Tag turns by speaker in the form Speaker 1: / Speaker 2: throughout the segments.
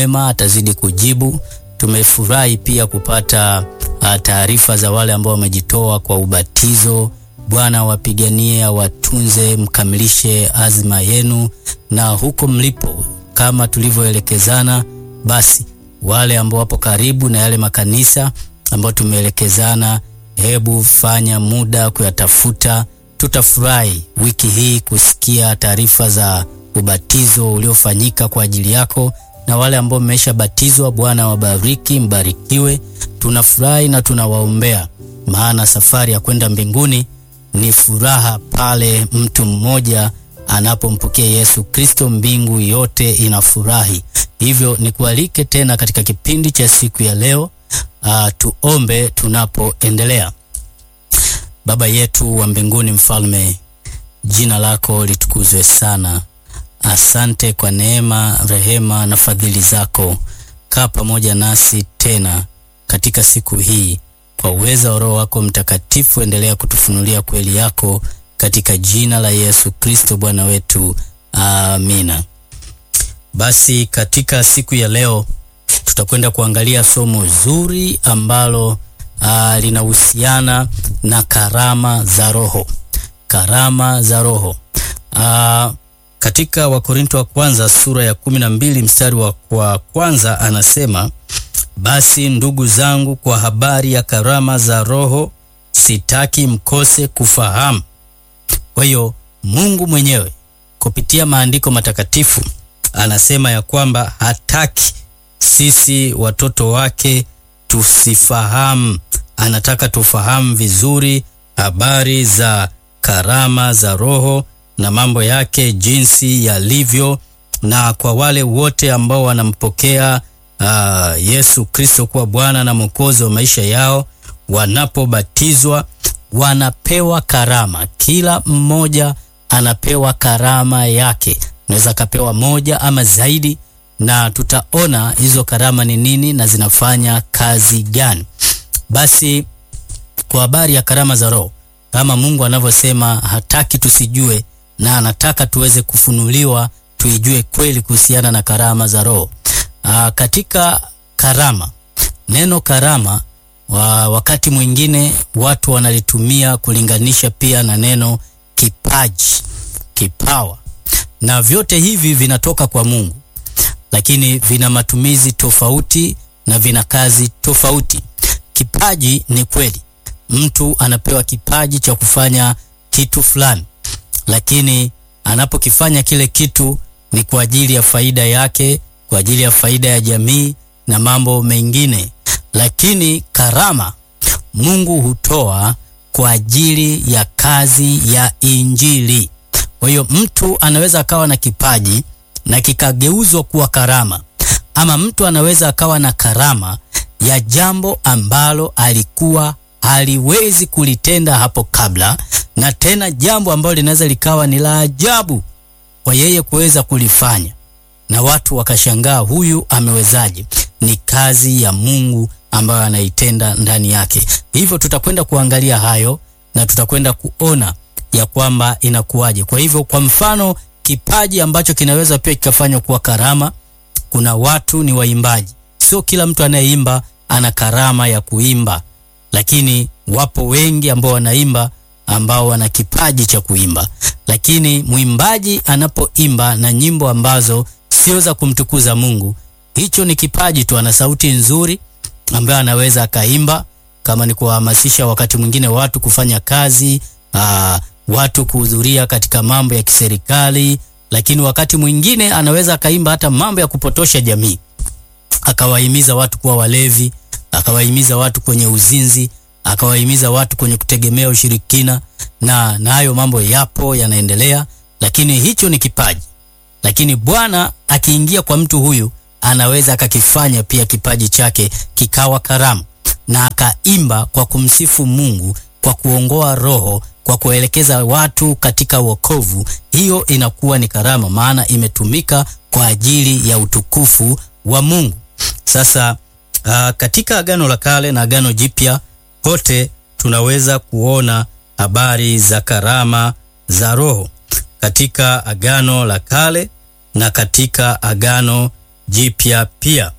Speaker 1: mwema, atazidi kujibu. Tumefurahi pia kupata uh, taarifa za wale ambao wamejitoa kwa ubatizo. Bwana awapiganie, awatunze, mkamilishe azma yenu, na huko mlipo kama tulivyoelekezana, basi wale ambao wapo karibu na yale makanisa ambao tumeelekezana, hebu fanya muda kuyatafuta. Tutafurahi wiki hii kusikia taarifa za ubatizo uliofanyika kwa ajili yako, na wale ambao mmeshabatizwa, Bwana wabariki, mbarikiwe. Tunafurahi na tunawaombea, maana safari ya kwenda mbinguni ni furaha pale mtu mmoja anapompokea Yesu Kristo, mbingu yote inafurahi. Hivyo nikualike tena katika kipindi cha siku ya leo. Uh, tuombe tunapoendelea. Baba yetu wa mbinguni, mfalme, jina lako litukuzwe sana. Asante kwa neema, rehema na fadhili zako. Kaa pamoja nasi tena katika siku hii, kwa uweza wa Roho wako Mtakatifu, endelea kutufunulia kweli yako katika jina la Yesu Kristo Bwana wetu, amina. Basi katika siku ya leo tutakwenda kuangalia somo zuri ambalo uh, linahusiana na karama za Roho. Karama za Roho. Uh, katika Wakorinto wa kwanza sura ya kumi na mbili mstari wa kwa kwanza anasema, basi ndugu zangu, kwa habari ya karama za Roho sitaki mkose kufahamu. Kwa hiyo Mungu mwenyewe kupitia maandiko matakatifu anasema ya kwamba hataki sisi watoto wake tusifahamu. Anataka tufahamu vizuri habari za karama za Roho na mambo yake jinsi yalivyo, na kwa wale wote ambao wanampokea uh, Yesu Kristo kuwa Bwana na Mwokozi wa maisha yao, wanapobatizwa wanapewa karama. Kila mmoja anapewa karama yake, unaweza akapewa moja ama zaidi, na tutaona hizo karama ni nini na zinafanya kazi gani. Basi kwa habari ya karama za Roho, kama Mungu anavyosema, hataki tusijue na anataka tuweze kufunuliwa, tuijue kweli kuhusiana na karama za Roho. Aa, katika karama, neno karama wa wakati mwingine watu wanalitumia kulinganisha pia na neno kipaji, kipawa, na vyote hivi vinatoka kwa Mungu, lakini vina matumizi tofauti na vina kazi tofauti. Kipaji ni kweli, mtu anapewa kipaji cha kufanya kitu fulani, lakini anapokifanya kile kitu ni kwa ajili ya faida yake, kwa ajili ya faida ya jamii na mambo mengine lakini karama Mungu hutoa kwa ajili ya kazi ya Injili. Kwa hiyo mtu anaweza akawa na kipaji na kikageuzwa kuwa karama, ama mtu anaweza akawa na karama ya jambo ambalo alikuwa haliwezi kulitenda hapo kabla, na tena jambo ambalo linaweza likawa ni la ajabu kwa yeye kuweza kulifanya, na watu wakashangaa, huyu amewezaje? Ni kazi ya Mungu ambayo anaitenda ndani yake. Hivyo tutakwenda kuangalia hayo na tutakwenda kuona ya kwamba inakuwaje. Kwa hivyo, kwa mfano, kipaji ambacho kinaweza pia kikafanywa kuwa karama, kuna watu ni waimbaji. Sio kila mtu anayeimba ana karama ya kuimba, lakini wapo wengi ambao wanaimba ambao wana kipaji cha kuimba. Lakini mwimbaji anapoimba na nyimbo ambazo sio za kumtukuza Mungu, hicho ni kipaji tu, ana sauti nzuri ambaye anaweza akaimba, kama ni kuwahamasisha wakati mwingine watu kufanya kazi aa, watu kuhudhuria katika mambo ya kiserikali, lakini wakati mwingine anaweza akaimba hata mambo ya kupotosha jamii, akawahimiza watu kuwa walevi, akawahimiza watu kwenye uzinzi, akawahimiza watu kwenye kutegemea ushirikina, na na hayo mambo yapo yanaendelea, lakini hicho ni kipaji. Lakini Bwana akiingia kwa mtu huyu anaweza akakifanya pia kipaji chake kikawa karamu, na akaimba kwa kumsifu Mungu, kwa kuongoa roho, kwa kuelekeza watu katika wokovu. Hiyo inakuwa ni karama, maana imetumika kwa ajili ya utukufu wa Mungu. Sasa uh, katika Agano la Kale na Agano Jipya kote tunaweza kuona habari za karama za Roho katika Agano la Kale na katika Agano Jipya pia.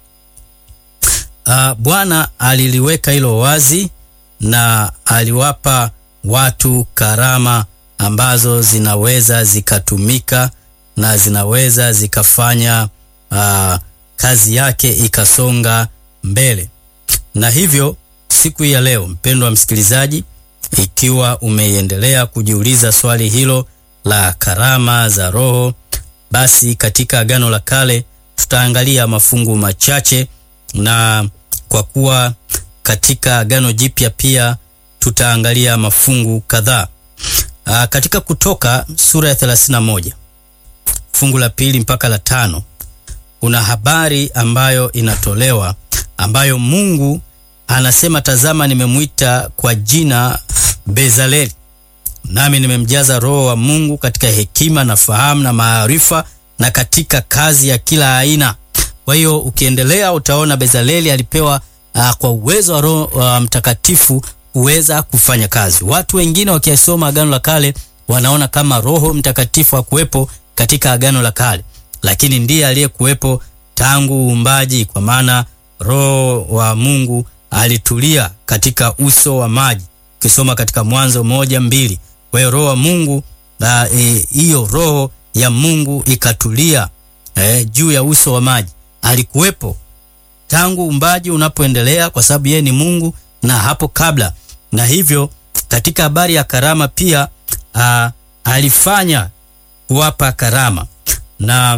Speaker 1: Uh, Bwana aliliweka hilo wazi na aliwapa watu karama ambazo zinaweza zikatumika na zinaweza zikafanya uh, kazi yake ikasonga mbele. Na hivyo siku ya leo, mpendwa msikilizaji, ikiwa umeendelea kujiuliza swali hilo la karama za Roho, basi katika Agano la Kale tutaangalia mafungu machache, na kwa kuwa katika Agano Jipya pia tutaangalia mafungu kadhaa. Aa, katika Kutoka sura ya 31 fungu la pili mpaka la tano kuna habari ambayo inatolewa ambayo Mungu anasema, tazama, nimemwita kwa jina Bezaleli, nami nimemjaza Roho wa Mungu katika hekima na fahamu na maarifa na katika kazi ya kila aina. Kwa hiyo ukiendelea utaona Bezaleli alipewa uh, kwa uwezo wa Roho uh, Mtakatifu kuweza kufanya kazi. Watu wengine wakisoma Agano la Kale wanaona kama Roho Mtakatifu hakuwepo katika Agano la Kale, lakini ndiye aliyekuwepo tangu uumbaji, kwa maana Roho wa Mungu alitulia katika uso wa maji, ukisoma katika Mwanzo moja mbili. Kwa hiyo Roho wa Mungu hiyo, e, Roho ya Mungu ikatulia e, juu ya uso wa maji. Alikuwepo tangu uumbaji unapoendelea, kwa sababu yeye ni Mungu na hapo kabla. Na hivyo katika habari ya karama pia a, alifanya kuwapa karama na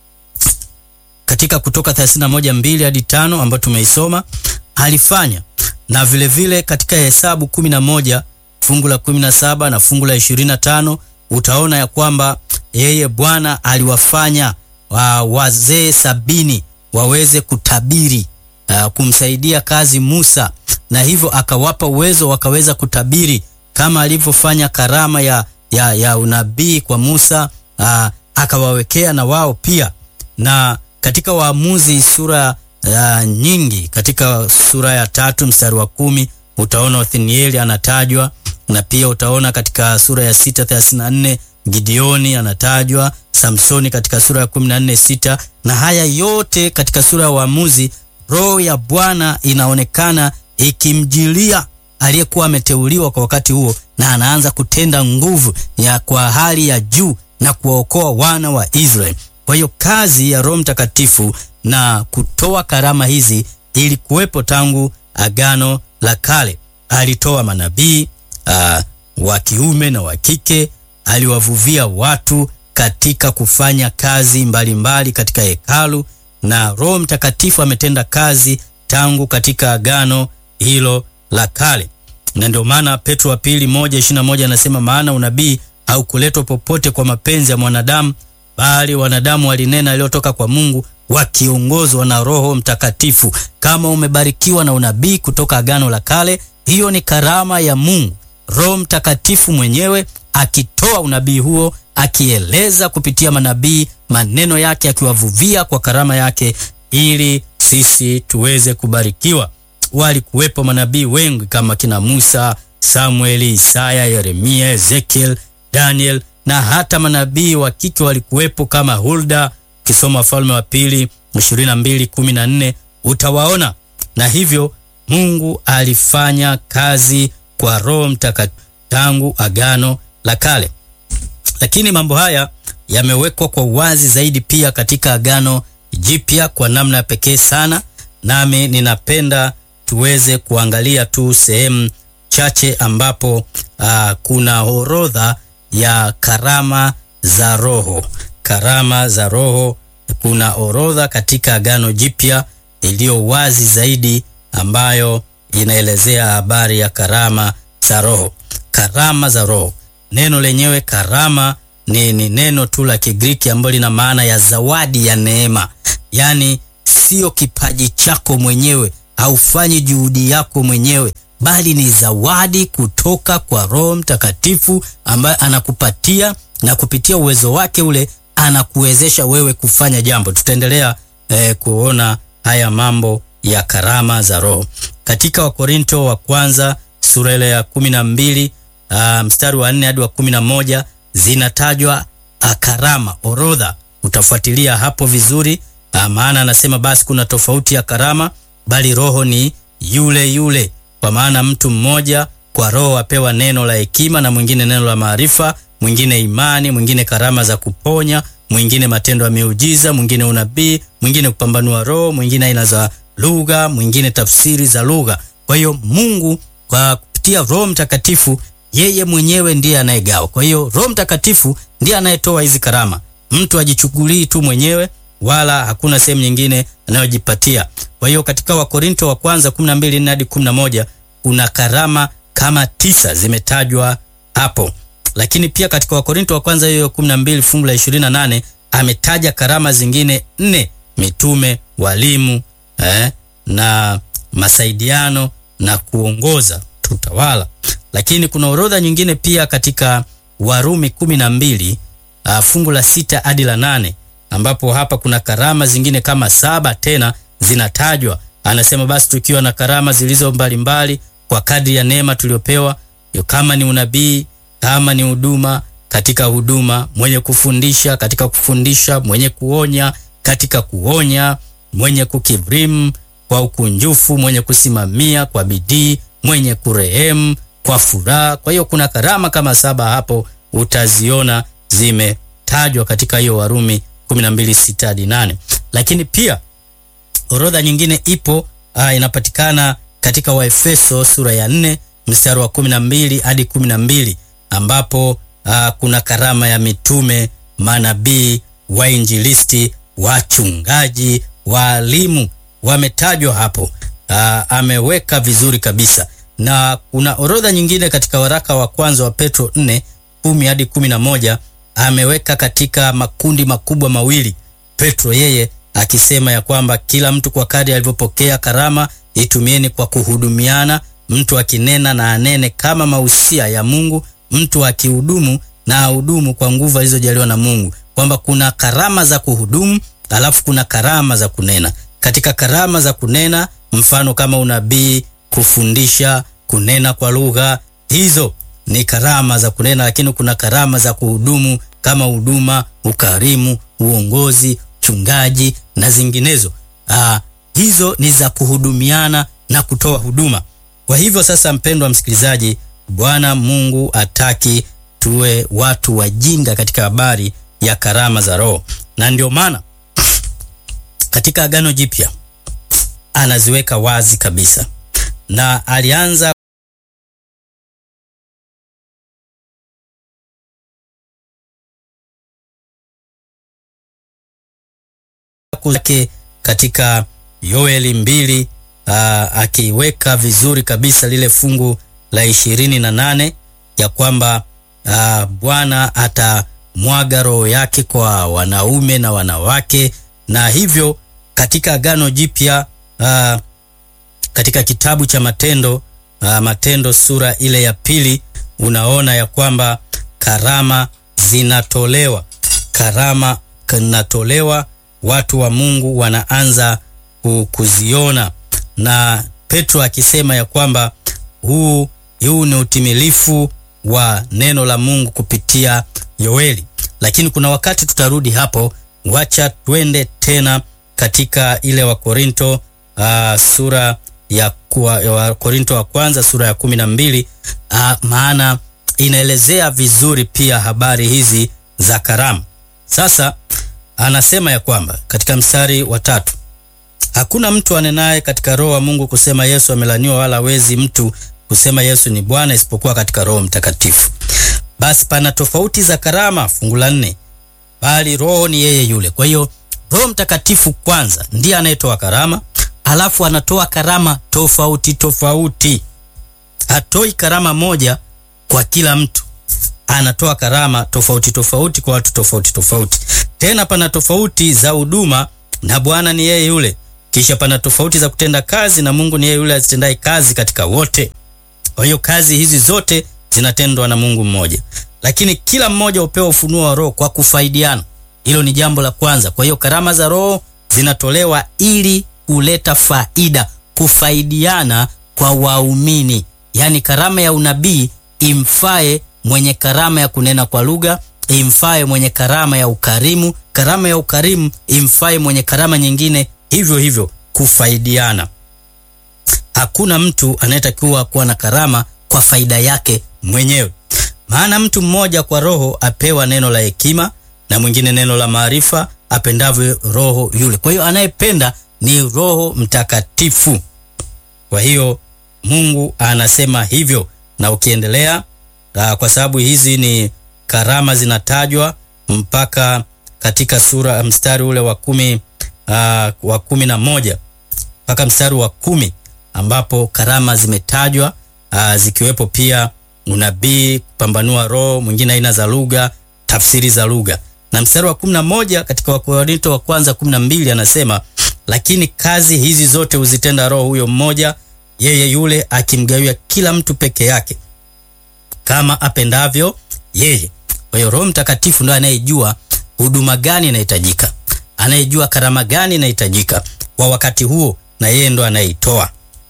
Speaker 1: katika Kutoka 31:2 hadi 5 ambayo tumeisoma alifanya, na vilevile vile katika Hesabu 11 fungu la 17 na fungu la 25 utaona ya kwamba yeye Bwana aliwafanya wa, wazee sabini waweze kutabiri uh, kumsaidia kazi Musa, na hivyo akawapa uwezo wakaweza kutabiri kama alivyofanya karama ya, ya, ya unabii kwa Musa uh, akawawekea na wao pia. Na katika Waamuzi sura uh, nyingi, katika sura ya tatu mstari wa kumi utaona Othnieli anatajwa, na pia utaona katika sura ya sita thelathini na nne Gideoni anatajwa, Samsoni katika sura ya kumi na nne sita na haya yote katika sura ya Waamuzi, roho ya Bwana inaonekana ikimjilia aliyekuwa ameteuliwa kwa wakati huo, na anaanza kutenda nguvu ya kwa hali ya juu na kuwaokoa wana wa Israeli. Kwa hiyo kazi ya Roho Mtakatifu na kutoa karama hizi ilikuwepo tangu Agano la Kale. Alitoa manabii uh, wa kiume na wa kike, aliwavuvia watu katika kufanya kazi mbalimbali mbali katika hekalu, na Roho Mtakatifu ametenda kazi tangu katika agano hilo la kale, na ndio maana Petro wa pili moja ishirini na moja anasema maana unabii haukuletwa popote kwa mapenzi ya mwanadamu, bali wanadamu walinena yaliyotoka kwa Mungu wakiongozwa na Roho Mtakatifu. Kama umebarikiwa na unabii kutoka agano la kale, hiyo ni karama ya Mungu, Roho Mtakatifu mwenyewe akitoa unabii huo, akieleza kupitia manabii maneno yake, akiwavuvia kwa karama yake, ili sisi tuweze kubarikiwa. Walikuwepo manabii wengi kama kina Musa, Samueli, Isaya, Yeremia, Ezekiel, Daniel na hata manabii wa kike walikuwepo kama Hulda. Ukisoma Wafalme wa Pili 22:14 utawaona. Na hivyo Mungu alifanya kazi kwa Roho Mtakatifu tangu agano la kale, lakini mambo haya yamewekwa kwa uwazi zaidi pia katika agano jipya kwa namna ya pekee sana, nami ninapenda tuweze kuangalia tu sehemu chache ambapo uh, kuna orodha ya karama za Roho. Karama za Roho, kuna orodha katika agano jipya iliyo wazi zaidi ambayo inaelezea habari ya karama za Roho. Karama za Roho, neno lenyewe karama ni, ni neno tu la Kigiriki ambalo lina maana ya zawadi ya neema, yaani sio kipaji chako mwenyewe, haufanyi juhudi yako mwenyewe, bali ni zawadi kutoka kwa Roho Mtakatifu ambaye anakupatia na kupitia uwezo wake ule anakuwezesha wewe kufanya jambo. Tutaendelea eh, kuona haya mambo ya karama za Roho katika Wakorinto wa kwanza sura ile ya kumi na mbili uh, mstari wa nne hadi wa kumi na moja zinatajwa karama, orodha. Utafuatilia hapo vizuri Ah, maana anasema basi kuna tofauti ya karama, bali Roho ni yule yule. Kwa maana mtu mmoja kwa Roho apewa neno la hekima, na mwingine neno la maarifa, mwingine imani, mwingine karama za kuponya, mwingine matendo ya miujiza, mwingine unabii, mwingine kupambanua roho, mwingine aina za lugha, mwingine tafsiri za lugha. Kwa hiyo Mungu kwa kupitia Roho Mtakatifu yeye mwenyewe ndiye anayegawa. Kwa hiyo Roho Mtakatifu ndiye anayetoa hizi karama. Mtu ajichukulii tu mwenyewe wala hakuna sehemu nyingine anayojipatia. Kwa hiyo katika Wakorinto wa kwanza 12 hadi 11 kuna karama kama tisa zimetajwa hapo, lakini pia katika Wakorinto wa kwanza hiyo 12 fungu la 28 ametaja karama zingine nne: mitume, walimu eh, na masaidiano na kuongoza tutawala. Lakini kuna orodha nyingine pia katika Warumi 12 uh, fungu la sita hadi la nane ambapo hapa kuna karama zingine kama saba tena zinatajwa. Anasema basi tukiwa na karama zilizo mbalimbali kwa kadri ya neema tuliopewa, kama ni unabii, kama ni huduma, katika huduma, mwenye kufundisha, katika kufundisha, mwenye kuonya, katika kuonya, mwenye kukirimu kwa ukunjufu, mwenye kusimamia kwa bidii, mwenye kurehemu kwa furaha. Kwa hiyo kuna karama kama saba hapo utaziona zimetajwa katika hiyo Warumi 12:6 hadi 8. Lakini pia orodha nyingine ipo uh, inapatikana katika Waefeso sura ya 4 mstari wa 12 hadi 12 ambapo uh, kuna karama ya mitume, manabii, wainjilisti, wachungaji, waalimu wametajwa hapo. Uh, ameweka vizuri kabisa na kuna orodha nyingine katika waraka wa kwanza wa Petro 4 10 hadi 11 ameweka katika makundi makubwa mawili. Petro yeye akisema ya kwamba kila mtu kwa kadri alivyopokea karama itumieni kwa kuhudumiana, mtu akinena na anene kama mausia ya Mungu, mtu akihudumu na ahudumu kwa nguvu alizojaliwa na Mungu, kwamba kuna karama za kuhudumu, alafu kuna karama za kunena. Katika karama za kunena, mfano kama unabii, kufundisha, kunena kwa lugha, hizo ni karama za kunena, lakini kuna karama za kuhudumu kama huduma, ukarimu, uongozi, uchungaji na zinginezo. Aa, hizo ni za kuhudumiana na kutoa huduma. Kwa hivyo sasa, mpendwa msikilizaji, Bwana Mungu ataki tuwe watu wajinga katika habari ya karama za Roho, na ndio maana katika Agano Jipya anaziweka wazi kabisa, na alianza zake katika Yoeli mbili akiweka vizuri kabisa lile fungu la ishirini na nane ya kwamba aa, Bwana atamwaga roho yake kwa wanaume na wanawake, na hivyo katika Agano Jipya katika kitabu cha Matendo aa, Matendo sura ile ya pili unaona ya kwamba karama zinatolewa, karama zinatolewa watu wa Mungu wanaanza kuziona, na Petro akisema ya kwamba huu huu ni utimilifu wa neno la Mungu kupitia Yoeli. Lakini kuna wakati tutarudi hapo, wacha twende tena katika ile Wakorinto uh, sura ya Wakorinto wa kwanza sura ya kumi na mbili uh, maana inaelezea vizuri pia habari hizi za karama. Sasa anasema ya kwamba katika mstari wa tatu, hakuna mtu anenaye katika roho wa Mungu kusema Yesu amelaniwa, wala hawezi mtu kusema Yesu ni Bwana isipokuwa katika Roho Mtakatifu. Basi pana tofauti za karama, fungu la nne, bali Roho ni yeye yule. Kwa hiyo Roho Mtakatifu kwanza ndiye anayetoa karama, alafu anatoa karama tofauti tofauti. Hatoi karama moja kwa kila mtu, anatoa karama tofauti tofauti kwa watu tofauti tofauti. Tena pana tofauti za huduma na Bwana ni yeye yule. Kisha pana tofauti za kutenda kazi na Mungu ni yeye yule azitendaye kazi katika wote. Kwa hiyo kazi hizi zote zinatendwa na Mungu mmoja, lakini kila mmoja hupewa ufunuo wa Roho kwa kufaidiana. Hilo ni jambo la kwanza. Kwa hiyo karama za Roho zinatolewa ili kuleta faida, kufaidiana kwa waumini. Yaani karama ya unabii imfae mwenye karama ya kunena kwa lugha, imfae mwenye karama ya ukarimu, karama ya ukarimu imfae mwenye karama nyingine, hivyo hivyo kufaidiana. Hakuna mtu anayetakiwa kuwa na karama kwa faida yake mwenyewe. Maana mtu mmoja kwa Roho apewa neno la hekima na mwingine neno la maarifa, apendavyo Roho yule. Kwa hiyo anayependa ni Roho Mtakatifu. Kwa hiyo Mungu anasema hivyo, na ukiendelea uh, kwa sababu hizi ni karama zinatajwa mpaka katika sura mstari ule wa kumi, uh, wa kumi na moja mpaka mstari wa kumi ambapo karama zimetajwa uh, zikiwepo pia unabii, kupambanua roho, mwingine aina za lugha, tafsiri za lugha. Na mstari wa kumi na moja katika Wakorinto wa kwanza kumi na mbili anasema lakini kazi hizi zote huzitenda Roho huyo mmoja, yeye yule akimgawia kila mtu peke yake kama apendavyo yeye. Kwa hiyo Roho Mtakatifu ndiye anayejua huduma gani inahitajika, anayejua karama gani inahitajika kwa wakati huo, na yeye ndo anayeitoa.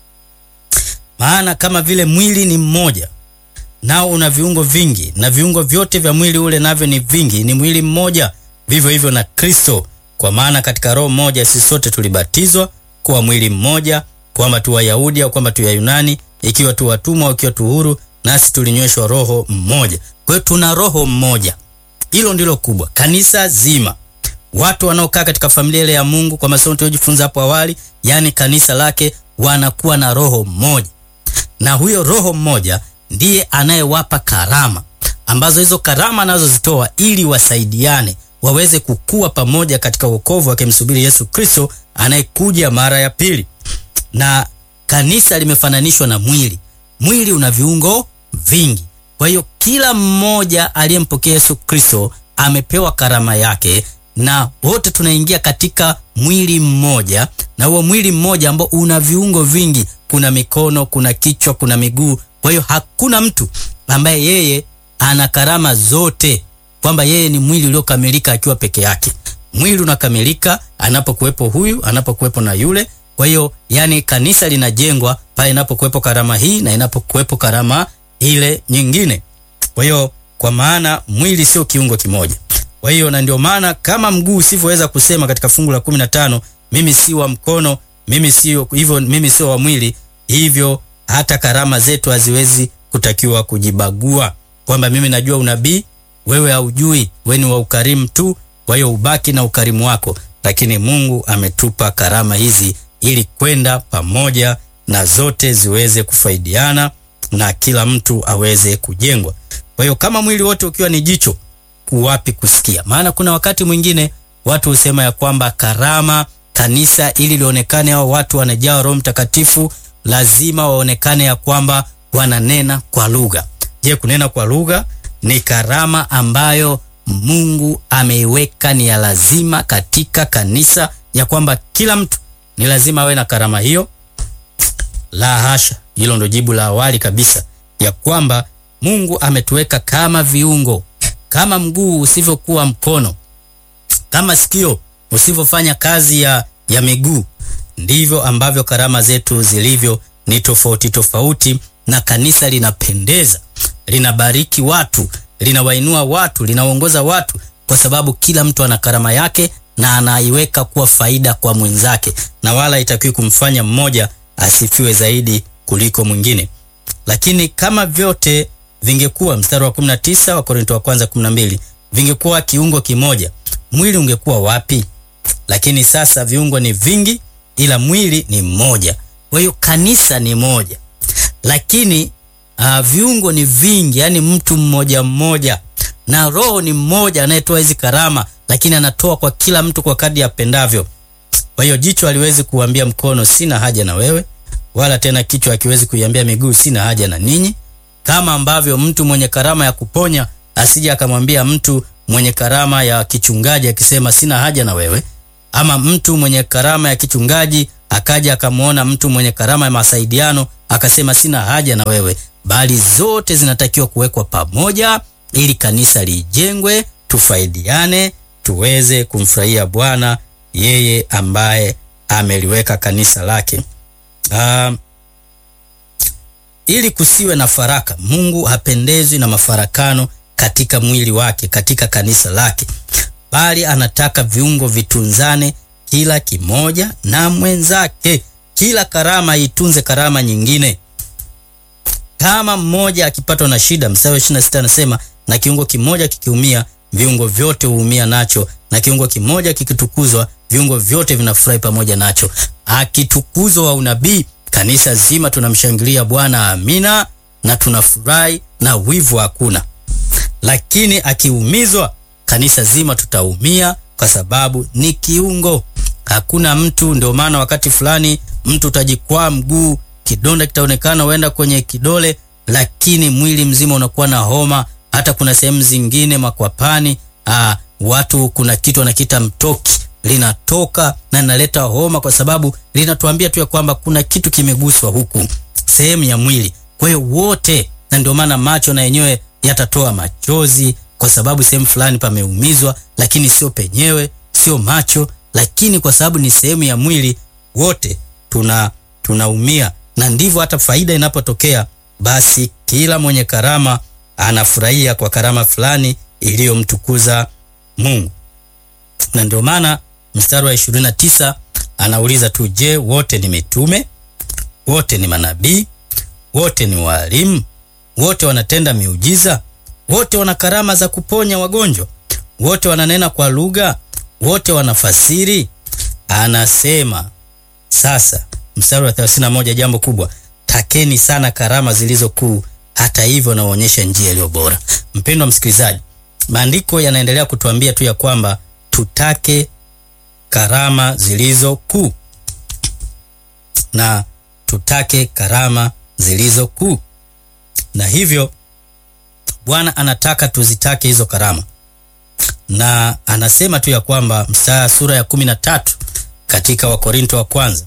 Speaker 1: Maana kama vile mwili ni mmoja nao una viungo vingi, na viungo vyote vya mwili ule navyo ni vingi, ni mwili mmoja, vivyo hivyo na Kristo. Kwa maana katika roho moja sisi sote tulibatizwa kuwa mwili mmoja, kwamba tu Wayahudi au kwamba tu Wayunani, ikiwa tu watumwa au ikiwa tu huru, nasi tulinyweshwa roho mmoja. Kwa hiyo tuna roho mmoja, hilo ndilo kubwa. Kanisa zima, watu wanaokaa katika familia ile ya Mungu, kwa masomo tuliojifunza hapo awali, yaani kanisa lake, wanakuwa na roho mmoja, na huyo roho mmoja ndiye anayewapa karama ambazo hizo karama anazozitoa ili wasaidiane waweze kukua pamoja katika wokovu wakimsubiri Yesu Kristo anayekuja mara ya pili. Na kanisa limefananishwa na mwili. Mwili una viungo vingi, kwa hiyo kila mmoja aliyempokea Yesu Kristo amepewa karama yake, na wote tunaingia katika mwili mmoja, na huo mwili mmoja ambao una viungo vingi, kuna mikono, kuna kichwa, kuna miguu. Kwa hiyo hakuna mtu ambaye yeye ana karama zote kwamba yeye ni mwili uliokamilika akiwa peke yake. Mwili unakamilika anapokuwepo huyu, anapokuwepo na yule. Kwa hiyo yani, kanisa linajengwa pale inapokuwepo karama hii na inapokuwepo karama ile nyingine. Kwa hiyo kwa maana mwili sio kiungo kimoja. Kwa hiyo na ndio maana kama mguu usivyoweza kusema katika fungu la 15 mimi si wa mkono, mimi sio hivyo, mimi sio wa mwili, hivyo hata karama zetu haziwezi kutakiwa kujibagua kwamba mimi najua unabii wewe haujui, wewe ni wa ukarimu tu, kwa hiyo ubaki na ukarimu wako. Lakini Mungu ametupa karama hizi ili kwenda pamoja na zote ziweze kufaidiana na kila mtu aweze kujengwa. Kwa hiyo kama mwili wote ukiwa ni jicho, kuwapi kusikia? Maana kuna wakati mwingine watu husema ya kwamba karama kanisa ili lionekane hao watu wanajaa Roho Mtakatifu lazima waonekane ya kwamba wananena kwa lugha. Je, kunena kwa lugha ni karama ambayo Mungu ameiweka ni ya lazima katika kanisa, ya kwamba kila mtu ni lazima awe na karama hiyo? La hasha, hilo ndo jibu la awali kabisa, ya kwamba Mungu ametuweka kama viungo, kama mguu usivyokuwa mkono, kama sikio usivyofanya kazi ya, ya miguu, ndivyo ambavyo karama zetu zilivyo, ni tofauti tofauti, na kanisa linapendeza, linabariki watu linawainua watu, linaongoza watu, kwa sababu kila mtu ana karama yake na anaiweka kuwa faida kwa mwenzake, na wala itakiwi kumfanya mmoja asifiwe zaidi kuliko mwingine. Lakini kama vyote vingekuwa, mstari wa 19 wa Korinto wa kwanza 12, vingekuwa kiungo kimoja, mwili ungekuwa wapi? Lakini sasa viungo ni vingi, ila mwili ni mmoja. Kwa hiyo kanisa ni moja, lakini Uh, viungo ni vingi, yani mtu mmoja mmoja, na Roho ni mmoja anayetoa hizi karama, lakini anatoa kwa kila mtu kwa kadri apendavyo. Kwa hiyo jicho haliwezi kuambia mkono sina haja na wewe, wala tena kichwa hakiwezi kuiambia miguu sina haja na ninyi, kama ambavyo mtu mwenye karama ya kuponya asije akamwambia mtu mwenye karama ya kichungaji akisema sina haja na wewe, ama mtu mwenye karama ya kichungaji akaja akamwona mtu mwenye karama ya masaidiano akasema sina haja na wewe bali zote zinatakiwa kuwekwa pamoja ili kanisa lijengwe, tufaidiane, tuweze kumfurahia Bwana yeye ambaye ameliweka kanisa lake. Uh, ili kusiwe na faraka. Mungu hapendezwi na mafarakano katika mwili wake, katika kanisa lake. bali anataka viungo vitunzane kila kimoja na mwenzake. Kila karama itunze karama nyingine. Kama mmoja akipatwa na shida, mstari wa 26 anasema, na kiungo kimoja kikiumia, viungo vyote huumia nacho, na kiungo kimoja kikitukuzwa, viungo vyote vinafurahi pamoja nacho. Akitukuzwa wa unabii, kanisa zima tunamshangilia Bwana, amina, na tunafurahi na wivu hakuna. Lakini akiumizwa, kanisa zima tutaumia, kwa sababu ni kiungo. Hakuna mtu. Ndio maana wakati fulani mtu utajikwaa mguu, kidonda kitaonekana uenda kwenye kidole, lakini mwili mzima unakuwa na homa. Hata kuna sehemu zingine makwapani, aa, watu kuna kitu wanakiita mtoki linatoka na linaleta homa, kwa sababu linatuambia tu ya kwamba kuna kitu kimeguswa huku sehemu ya mwili. Kwa hiyo wote, na ndio maana macho na yenyewe yatatoa machozi kwa sababu sehemu fulani pameumizwa, lakini sio penyewe, sio macho, lakini kwa sababu ni sehemu ya mwili, wote tuna tunaumia. Na ndivyo hata faida inapotokea, basi kila mwenye karama anafurahia kwa karama fulani iliyomtukuza Mungu. Na ndio maana mstari wa 29 anauliza tu, je, wote ni mitume? Wote ni manabii? Wote ni walimu? Wote wanatenda miujiza? Wote wana karama za kuponya wagonjwa? Wote wananena kwa lugha? Wote wanafasiri? Anasema sasa, mstari wa 31, jambo kubwa, takeni sana karama zilizo kuu, hata hivyo naonyesha njia iliyo bora. Mpendwa msikilizaji, maandiko yanaendelea kutuambia tu ya kwamba tutake karama zilizo kuu na tutake karama zilizo kuu, na hivyo Bwana anataka tuzitake hizo karama, na anasema tu ya kwamba mstari sura ya kumi na tatu katika Wakorinto wa kwanza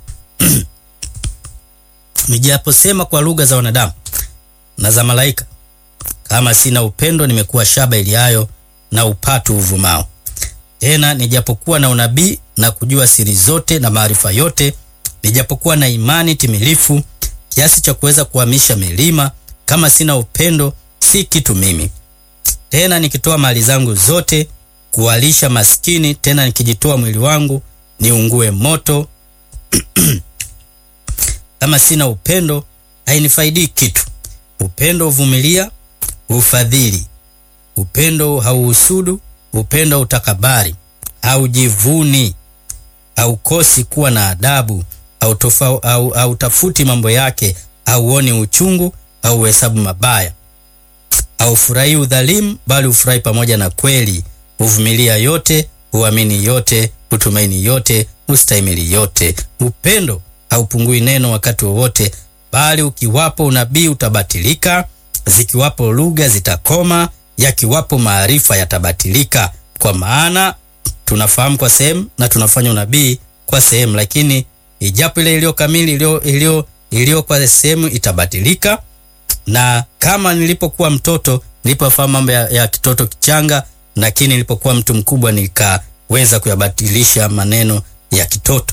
Speaker 1: nijaposema kwa lugha za wanadamu na za malaika, kama sina upendo, nimekuwa shaba iliayo na upatu uvumao. Tena nijapokuwa na unabii na kujua siri zote na maarifa yote, nijapokuwa na imani timilifu kiasi cha kuweza kuhamisha milima, kama sina upendo si kitu mimi. Tena nikitoa mali zangu zote kuwalisha maskini, tena nikijitoa mwili wangu niungue moto kama sina upendo hainifaidi kitu. Upendo huvumilia, hufadhili. Upendo hauhusudu, upendo utakabari, haujivuni, haukosi kuwa na adabu, hautafuti mambo yake, hauoni uchungu, hauhesabu mabaya, haufurahi udhalimu, bali hufurahi pamoja na kweli, huvumilia yote, huamini yote, hutumaini yote, hustahimili yote. Upendo haupungui neno wakati wowote, bali ukiwapo unabii utabatilika, zikiwapo lugha zitakoma, yakiwapo maarifa yatabatilika. Kwa maana tunafahamu kwa sehemu na tunafanya unabii kwa sehemu, lakini ijapo ile iliyo kamili iliyo iliyo kwa sehemu itabatilika. Na kama nilipokuwa mtoto nilipofahamu mambo ya, ya kitoto kichanga, lakini nilipokuwa mtu mkubwa nikaweza kuyabatilisha maneno ya kitoto.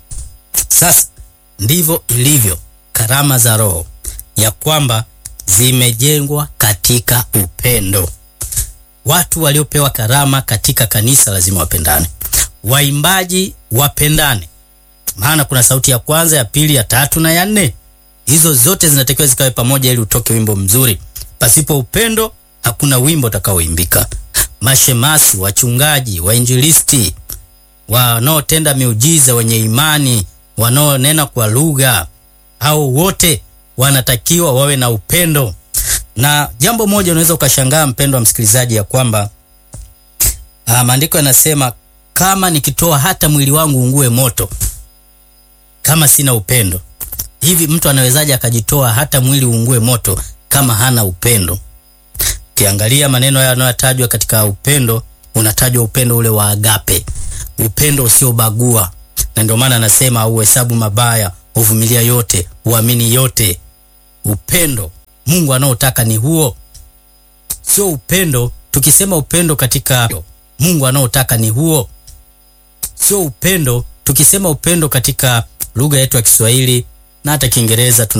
Speaker 1: Sasa ndivyo ilivyo karama za Roho, ya kwamba zimejengwa katika upendo. Watu waliopewa karama katika kanisa lazima wapendane. Waimbaji wapendane, maana kuna sauti ya kwanza, ya pili, ya tatu na ya nne. Hizo zote zinatakiwa zikawe pamoja ili utoke wimbo mzuri. Pasipo upendo hakuna wimbo utakaoimbika. Mashemasi, wachungaji, wainjilisti, wanaotenda miujiza, wenye imani wanaonena kwa lugha au wote wanatakiwa wawe na upendo. Na jambo moja unaweza ukashangaa, mpendo wa msikilizaji, ya kwamba maandiko yanasema kama nikitoa hata mwili wangu ungue moto, kama sina upendo. Hivi mtu anawezaje akajitoa hata mwili uungue moto kama hana upendo? Ukiangalia maneno haya yanayotajwa katika upendo, unatajwa upendo ule wa agape, upendo usiobagua na ndio maana anasema auhesabu mabaya, huvumilia yote, huamini yote. Upendo Mungu anaotaka ni huo, sio upendo. Tukisema upendo katika Mungu anaotaka ni huo, sio upendo. Tukisema upendo katika lugha yetu ya Kiswahili na hata Kiingereza